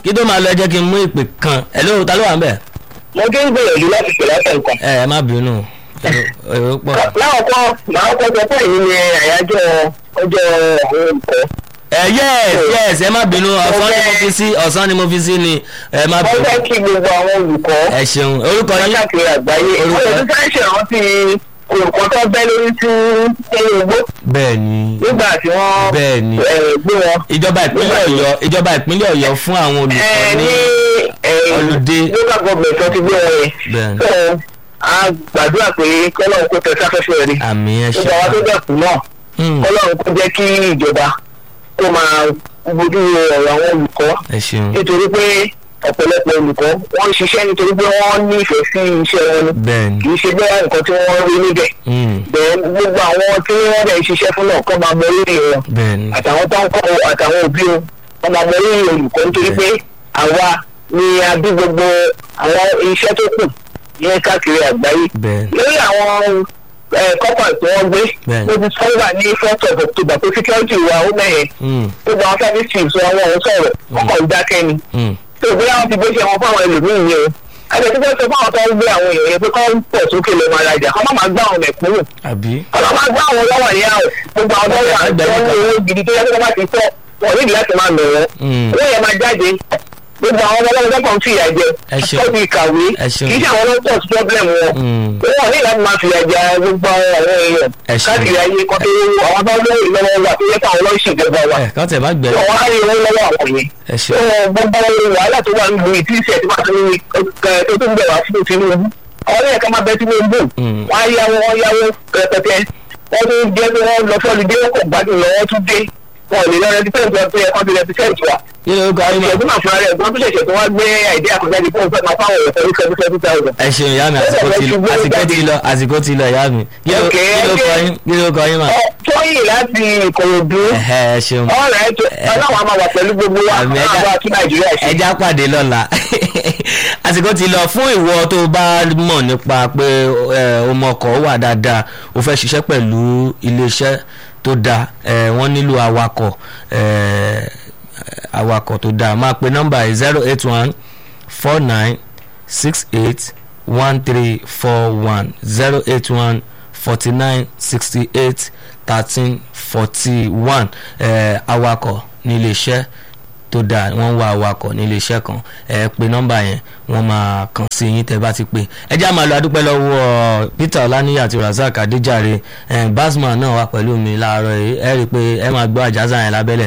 kí tó máa lọ ẹ jẹ́ kí n mú ìpè kan ẹ ló ta ló wà ń bẹ̀. mo ti ń gbìyànjú láti pè látẹ̀ nǹkan. ẹ ẹ má bínú èrò- èrò pọ̀. láwọ̀kọ́ màá kọ́ sọ pé èyí ni àyájọ́ ọjọ́ àwọn olùkọ́. ẹ yes yes ẹ má bínú ọ̀sán ni mo fi sí ọ̀sán ni mo fi sí ni ẹ má wọ́n bínú. fẹ́ kí gbogbo àwọn olùkọ́ ẹ ṣeun orúkọ yín káàkiri àgbáyé Orúkọ- wọ́n lè tún fẹ́ ṣèrántí olùkọ́ tó bẹ́ lórí sí ẹ̀yìn ògbó bẹ́ẹ̀ ni nígbà tí wọ́n Bẹ́ẹ̀ ni. eh, gbé wọn. ìjọba ìpínlẹ̀ ọ̀yọ́ ìjọba ìpínlẹ̀ ọ̀yọ́ fún àwọn olùkọ́ ẹ ní ní Holiday. local government tó ti gbé wọn yẹn. Bẹ́ẹ̀ ni. So, a gbàdúrà pé kọ́lọ́run kó tẹ sáfẹ́fẹ́ rí. àmì ẹ ṣe gbogbo àwọn tó dẹ̀kú náà Hmm, kọ́lọ́run kó jẹ́ kí ìjọba kó máa bójú wo ọ̀rọ̀ àwọn olùkọ́ ẹ ṣeun nítorí pé ọ̀pọ̀lọpọ̀ olùkọ́ wọ́n ń ṣiṣẹ́ nítorí pé wọ́n nífẹ̀ẹ́ sí iṣẹ́ wọn ni bẹ́ẹ̀ kì ni í ṣe bẹ́ẹ̀ nǹkan tí wọ́n rí níbẹ̀ Hmm, bẹ́ẹ̀ gbogbo àwọn tí wọ́n bẹ̀ ń ṣiṣẹ́ fún náà kọ́ máa mọ rírì wọn bẹ́ẹ̀ ni àtàwọn tó ń kọ́ àtàwọn òbí wọn wọ́n máa mọ rírì olùkọ́ nítorí pé àwa ni a bí gbogbo àwọn iṣẹ́ tó kù ní káàkiri àgbáyé bẹ́ẹ̀ ni lórí àwọn kọ́pà tí wọ́n gbé Bẹ́ẹ̀ni. ó ti sọ́wọ́ ní first of october pé security wa ó mẹ́yẹn Hmm, gbogbo àwọn service chiefs wọn wọn ò sọ̀rọ̀ wọ́n kàn ń dákẹ́ ni hmm, tó bí àwọn ti gbé ṣe wọn fáwọn ẹlòmíín yẹn o àti ẹ̀sìn fẹ́ sọ fáwọn tó ń gbé àwọn èèyàn yẹn pé kọ́ ń pọ̀ sókè ló máa rajà kọ́ má máa gbá àwọn mẹ̀kúnnù àbí kọ́ má gbá àwọn lọ́wọ́ ní àwọ̀ gbogbo àwọn tó wà tó ń lo owó gidi tó yẹ kí wọ́n bá ti tọ́ wọn níbi láti máa lọ wọn Hmm, owó yẹn máa jáde gbogbo àwọn ọmọ ọlọ́run tó kàn ń fìyà jẹ Ẹ ṣeun. ó ti kàwé Ẹ ṣeun. kì í ṣe àwọn ló pọ̀ sí problem wọn hmm, wọn ní láti máa fìyà jẹ gbogbo àwọn àwọn èèyàn Ẹ ṣeun. káàkiri ayé kan tó àwọn tó lóyè lọ́wọ́ wa tó yẹ káwọn lọ́ọ́ ṣèjọba wa ẹ kàn tẹ̀ má gbẹ wọn á rí owó lọ́wọ́ àwọn yẹn ẹ ṣeun Wọn gbogbo wàhálà tó wà nínú ìtí ìṣẹ̀ tó bá tó ní tó tó ń bẹ̀ wá fún Tinubu ọ̀rẹ́ ẹ̀ka máa bẹ Tinubu Mm. wọ́n á yáwó wọ́n yáwó rẹpẹtẹ wọ́n tún jẹ́ pé wọ́n lọ fọ́ọ̀lù dé kò gbádùn lọ wọ́n tún dé wọn ò lè lọ rẹpítẹ́ǹtì wọn tó yẹ kó ti rẹpítẹ́ǹtì wa kí ló kọ ayé ìṣẹ̀dún mà náà fúnra rẹ̀ gbọ́n tó ṣẹ̀ṣẹ̀ tó wá gbé àìdí àkọjáde fún òfin máa fáwọn ẹ̀fọ́ ní seven seven thousand. ẹ ṣeun ìyá mi àsìkò ti lọ àsìkò ti lọ àsìkò ti lọ ìyá mi kí ló Okay, kí ló kọ okay. yín kí ló kọ yín mà tóyìn láti Ìkòròdú ẹhẹ ẹ ṣeun ọ̀rẹ́ ètò ọlọ́run á máa wà pẹ̀lú gbogbo wa Àmì àwọn ẹja- àbá kí Nàìjíríà ṣe. ẹja pàdé lọ́la àsìkò ti lọ fún ìwọ tó bá mọ̀ nípa pé ẹ, ọmọ ọkọ̀ wà dáadáa o fẹ́ ṣiṣẹ́ pẹ̀lú iléeṣẹ́ tó dáa ẹ, wọ́n nílò awakọ̀ ẹ, awakọ̀ tó dáa máa pe nọ́mbà zero eight one four nine six eight one three four one zero eight one forty nine sixty eight thirteen forty one awakọ̀ ní iléeṣẹ́ tó dáa wọ́n ń wá awakọ̀ nílé iṣẹ́ kan ẹ pe nọ́mbà yẹn wọ́n máa kàn sí yín tẹ́ bá ti pè ẹ já máa lọ adúpẹ́ lọ́wọ́ Peter Ọláníyà àti Razak Adéjàre basman náà wà pẹ̀lú mi láàárọ̀ yìí ẹ rí i pé ẹ máa gbọ́ àjàzà yẹn lábẹ́lẹ̀